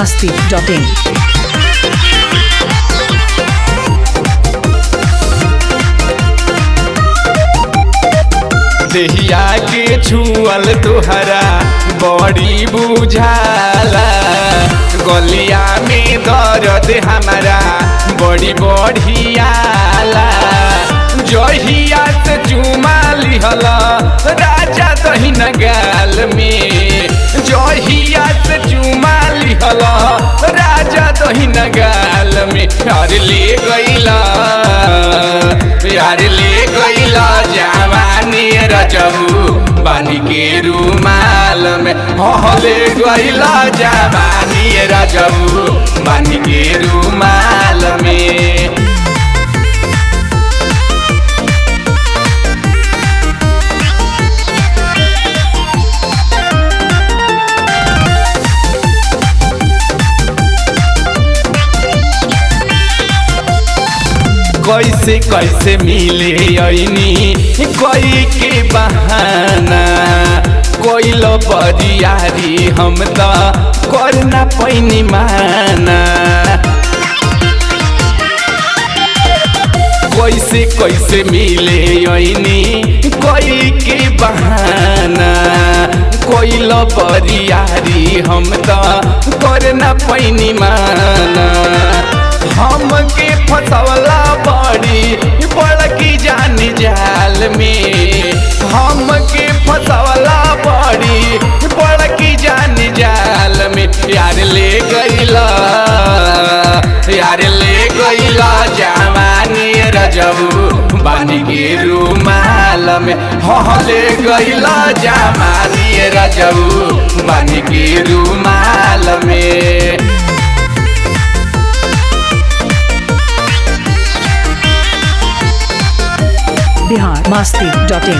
masti.in. देहिया के छुअल तुहरा बड़ी बुझाला गलिया में दर्द हमारा बड़ी बढ़ियाला जहिया से चुमा लिहला राजा दहिन गाल में जहिया से चुमा लिहला राजा दहिन गाल में यार ले गईला यार ले गईला जवानी रजबू बानी के रूमाल में हले गईला जवानी रजबू बानी के रूमाल में कैसे कैसे मिले ऐनी कोई के बहाना कोइल बरियारी हम त करना पैनी माना कैसे कैसे मिले ऐनी कोई के बहाना कोइल बरियारी हम त करना पैनी माना हमके फसवला बड़ी बड़की जान जाल में हमके फसवला बड़ी बड़की जान जाल में यार ले गईला यार ले गईला जवानी रजबू बानी के रूमाल में हाँ ले गईला जवानी रजबू बानी के रूमाल में Bihar masti.in.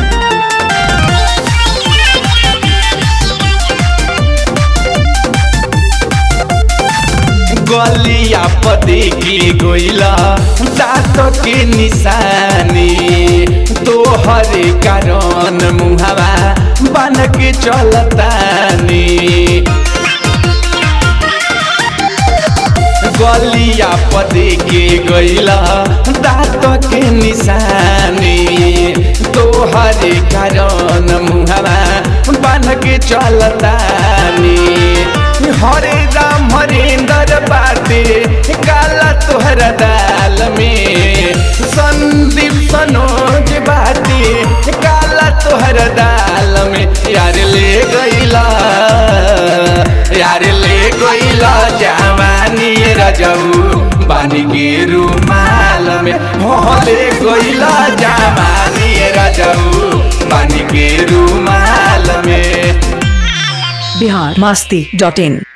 गलिया पदे के गोइला दाँत के निशानी तोहरे कारण मुहावा बन के चलतानी गलिया पदे के गैला दाँत के निशानी तोहरे कारण मुहावा बन के चलतानी हरे राम हरेंद्र बाटे काला तोहरा दाल में संदीप सनोज बाटे काला तोहरा दाल में यार ले गईला यार ले गईला जवानी रजऊ बानी के रूमाल में हो ले गईला जवानी रजऊ बानी के रूमाल में Bihar masti.in.